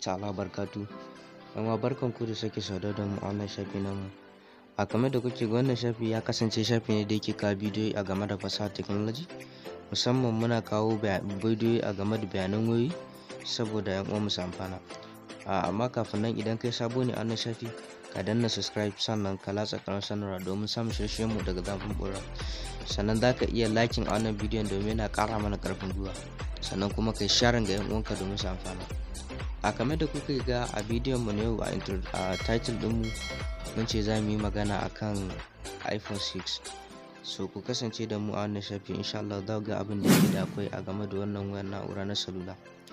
ta'ala barkatu yan barkan ku da sake saudar da mu a wannan shafi namu a kamar da kuke ga wannan shafi ya kasance shafi ne da yake kawo bidiyoyi a game da fasahar technology musamman muna kawo bidiyoyi a game da bayanan wayoyi saboda yan uwa su amfana amma kafin nan idan kai sabo ne a wannan shafi ka danna subscribe sannan ka latsa karan sanarwa domin samun shirye mu daga zafin bura sannan za ka iya liking a wannan bidiyon domin yana ƙara mana ƙarfin gwiwa sannan kuma kai sharing ga yan uwanka domin su amfana a kame da kuka ga a bidiyon mu na yau a title din mu mun ce za mu yi magana akan iphone 6 so ku kasance da mu a wannan shafi insha Allah za ga abin da yake da akwai a game da wannan wayar na'ura na salula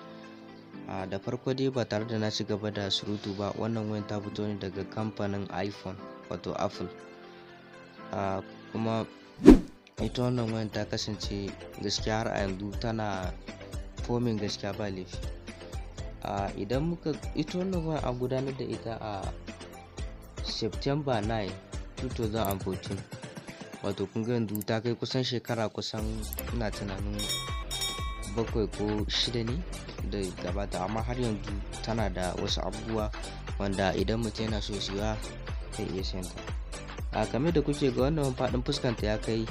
a da farko dai ba tare da na ci gaba da surutu ba wannan wayan ta fito ne daga kamfanin iphone wato apple a kuma ita wannan wayan ta kasance gaskiya har a yanzu tana fomin gaskiya ba laifi a idan muka ita wannan wayan an gudanar da ita a september 9 2014 wato kun ga yanzu ta kai kusan shekara kusan ina tunanin bakwai ko shida ne da gabata amma har yanzu tana da wasu abubuwa wanda idan mutum yana so siya zai iya siyan ta a game da kuke ga wannan faɗin fuskanta ya kai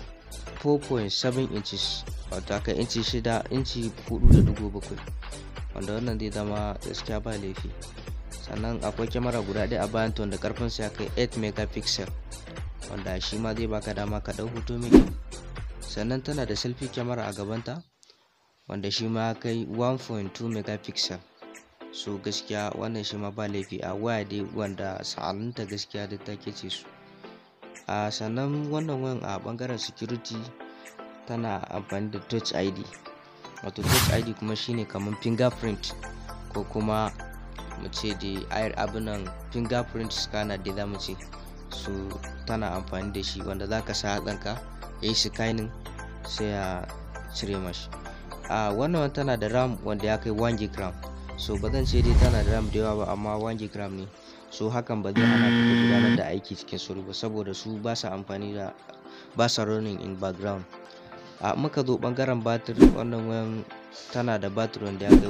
4.7 inches wato aka inci shida inci 4.7 wanda wannan zai zama gaskiya ba laifi sannan akwai kyamara guda ɗaya a bayan wanda karfinsa ya kai 8 megapixel wanda shi ma zai baka dama ka ɗau hoto mai kyau sannan tana da selfie kyamara a gabanta wanda shi ma kai 1.2 megapixel so gaskiya wannan shi ma ba laifi a waya dai wanda sa'alinta gaskiya da take ce su a sannan wannan wayan a bangaren security tana amfani da touch id wato touch id kuma shine kamar fingerprint ko kuma mu ce da ayar abinan fingerprint scanner da za mu ce so tana amfani da shi wanda za ka sa hatsanka ya yi scanning sai ya cire mashi a wannan tana da ram wanda ya kai 1 gb so ba zan ce dai tana da ram da yawa ba amma 1 gb ne so hakan ba zai hana ka gudanar da aiki cikin sauri ba saboda su ba sa amfani da ba sa running in background a muka zo bangaren batir wannan wayan tana da batir wanda ya kai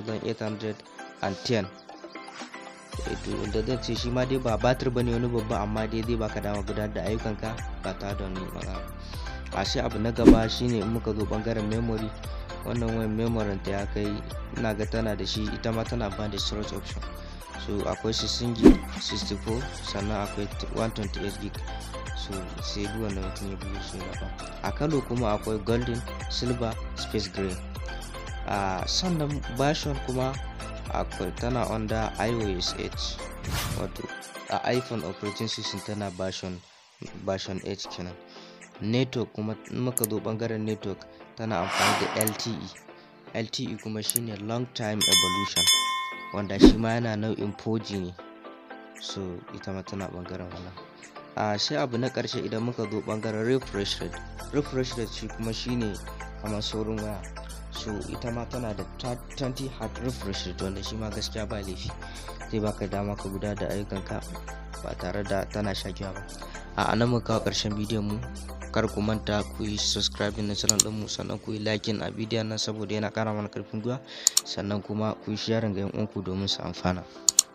1810 da zan ce shi ma dai ba batir bane wani babba amma dai zai baka dama gudanar da ayyukanka ba tare da wani matsala a sai abu na gaba shine in muka zo bangaren memory wannan wayan memory ta ya kai ina ga tana da shi ita ma tana amfani da storage option so akwai 16 gig 64 sannan akwai 128 gig so sai duk wanda mutum ya biyo su gaba a kalo kuma akwai golden silver space gray a sannan version kuma akwai tana under ios 8 wato a iphone operating system tana version version 8 kenan network kuma in muka zo bangaren network tana amfani da lte lte kuma shine long time evolution wanda shi ma yana nau'in 4g ne so ita ma tana bangaren wannan a sai abu na karshe idan muka zo bangaren refresh rate refresh rate shi kuma shine kamar saurin waya so ita ma tana da 20 hard refresh rate wanda shi ma gaskiya ba laifi zai baka dama ka guda da ayyukanka ba tare da tana shakiya ba a nan muka kawo karshen bidiyon mu kar ku manta ku yi subscribe na channel ɗinmu sannan ku yi liking a bidiyon nan saboda yana ƙara mana ƙarfin gwiwa sannan kuma ku yi sharing ga yan uwanku domin su amfana